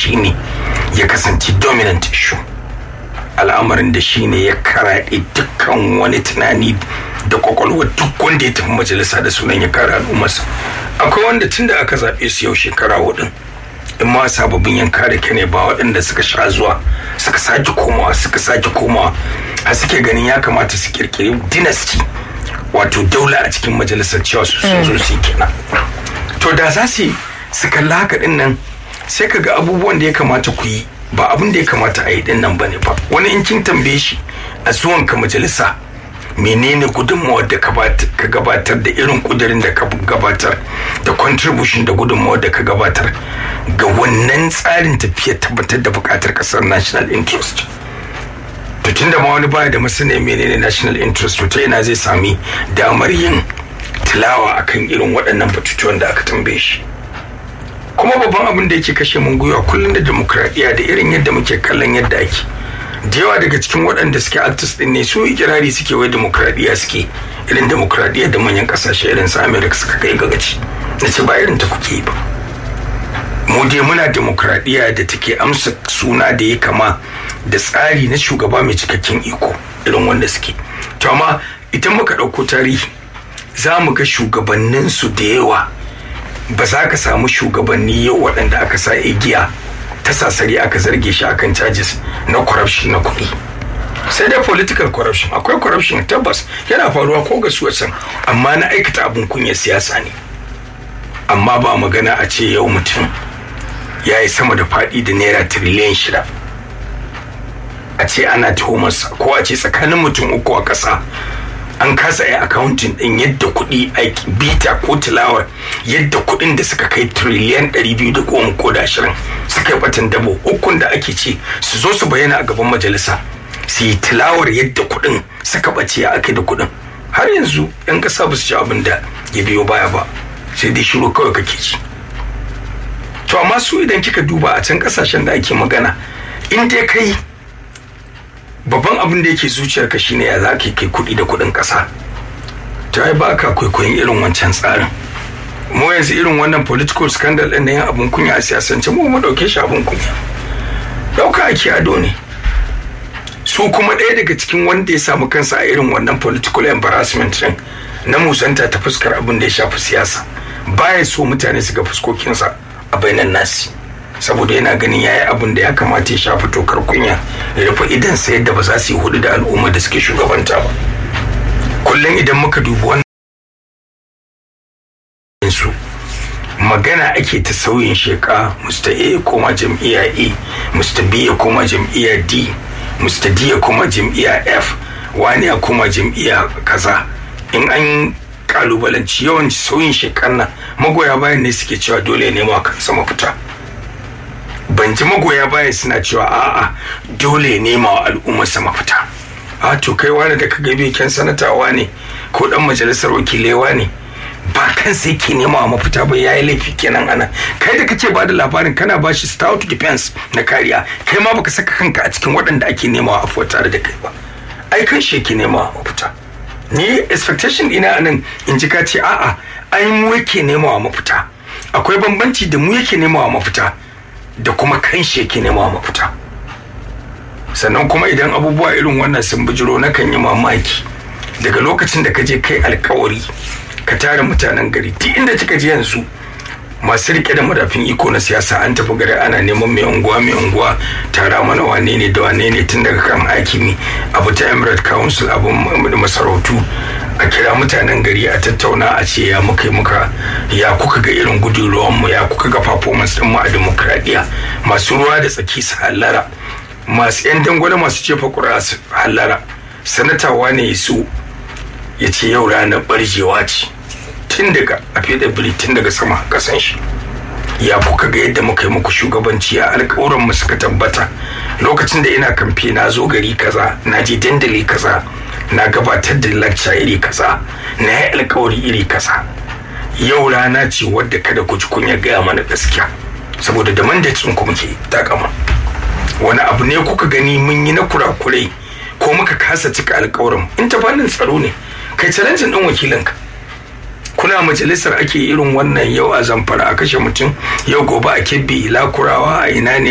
shine ya kasance dominant issue al'amarin da shine ya karaɗe dukkan wani tunani da kwakwalwa duk wanda ya tafi majalisa da sunan ya kare al'ummarsa akwai wanda tun da aka zaɓe su yau shekara hudun in ma sababbin yan kare ka ne ba waɗanda suka sha zuwa suka sake komawa suka sake komawa a suke ganin ya kamata su kirkiri dynasty wato daula a cikin majalisar cewa su sun zo su kenan to da za su su kalla haka din nan sai ka ga abubuwan da ya kamata ku yi ba abin da ya kamata a yi din nan bane ba wani in kin tambaye shi a zuwan ka majalisa menene gudunmawar da ka gabatar da irin kudirin da ka gabatar da contribution da gudunmawar da ka gabatar ga wannan tsarin tafiyar tabbatar da bukatar kasar national interest to tunda ma wani baya da masana menene national interest to ta yana zai sami damar yin tilawa akan irin waɗannan batutuwan da aka tambaye shi kuma babban abin da yake kashe mun gwiwa kullum da demokradiyya da irin yadda muke kallon yadda ake da yawa daga cikin waɗanda suke artist din ne su ikirari suke wai demokradiyya suke irin demokradiyya da manyan ƙasashe irin su america suka kai gagaci na ce ba irin ta kuke ba mu dai muna demokradiyya da take amsa suna da ya kama da tsari na shugaba mai cikakken iko irin wanda suke to amma idan muka ɗauko tarihi za mu ga shugabanninsu da yawa ba za ka samu shugabanni yau waɗanda aka sa igiya ta sasari aka zarge shi akan charges na corruption na kuɗi sai dai political corruption akwai corruption tabbas yana faruwa ko ga su amma na aikata abin kunya siyasa ne amma ba magana a ce yau mutum ya yi sama da faɗi da naira tiriliyan shida a ce ana tuhumarsa ko a ce tsakanin mutum uku a ƙasa an kasa yi accounting din yadda kuɗi aiki bita ko tilawar yadda kuɗin da suka kai triliyan 210 ko da ashirin suka yi batan dabo ukun da ake ce su zo su bayyana a gaban majalisa su yi tilawar yadda kuɗin suka ɓace a ake da kuɗin har yanzu yan ƙasa ba su ci abin da ya biyo baya ba sai dai shiru kawai kake ci to amma su idan kika duba a can ƙasashen da ake magana in dai kai babban abin da yake zuciyarka shine ya za ka kai kuɗi da kuɗin ƙasa ta yi ba ka kwaikwayon irin wancan tsarin mu yanzu irin wannan political scandal ɗin na yin abin kunya a siyasance mu mu ɗauke shi abin kunya ɗauka ake ado ne su kuma ɗaya daga cikin wanda ya samu kansa a irin wannan political embarrassment ɗin na musanta ta fuskar abin da ya shafi siyasa baya so mutane su ga fuskokinsa a bainan nasi saboda yana ganin ya yi abin da ya kamata ya shafi tokar kunya ya rufe idan sa yadda ba za su yi hudu da al'umma da suke shugabanta ba kullum idan muka dubi wannan su magana ake ta sauyin sheka mr a ya koma jam'iyya a mr b ya koma jam'iyya d mr d ya koma jam'iyya f wani ya koma jam'iyya kaza in an kalubalanci yawan sauyin shekar nan magoya bayan ne suke cewa dole ne ma kansa mafita ban ji magoya baya suna cewa a'a dole nema wa al'ummar sa mafita a to kai wani da kaga beken sanatawa ne ko dan majalisar wakilewa ne ba kan sai ke nema wa mafita ba yayi laifi kenan ana kai da kace ba da labarin kana ba shi stout defense na kariya kai ma baka saka kanka a cikin waɗanda ake nema wa afuwa tare da kai ba ai kan shi ke nema wa mafita ni expectation ina anan in ji ka ce a'a ai mu yake nema wa mafita akwai bambanci da mu yake nema wa mafita da kuma kan shi yake nema mafita sannan kuma idan abubuwa irin wannan sun bijiro na kan yi mamaki daga lokacin da ka je kai alkawari ka tara mutanen gari duk inda kika je yanzu masu rike da madafin iko na siyasa an tafi gari ana neman mai unguwa mai unguwa tara mana wane ne da wane ne tun daga kan hakimi abu ta emirate council abin masarautu a kira mutanen gari a tattauna a ce ya muka muka ya kuka ga irin gudun mu ya kuka ga performance din mu a demokradiya masu ruwa da tsaki su hallara masu yan dangwale masu jefa kura su hallara sanatawa ne su ya ce yau ranar barjewa ce tun daga a fiye tun daga sama kasan shi ya kuka ga yadda muka yi muku shugabanci a alkawuran mu suka tabbata lokacin da ina kamfe na zo gari kaza na je dandali kaza na gabatar da lacca iri kaza na yi alkawari iri kaza yau rana ce wadda kada ku ji kunya gaya mana gaskiya saboda da mandatin ku muke takama wani abu ne kuka gani mun yi na kurakurai ko muka kasa cika alkawarin in ta fannin tsaro ne kai challenge din wakilinka kuna majalisar ake irin wannan yau a zamfara a kashe mutum yau gobe a kebbi lakurawa a ina ne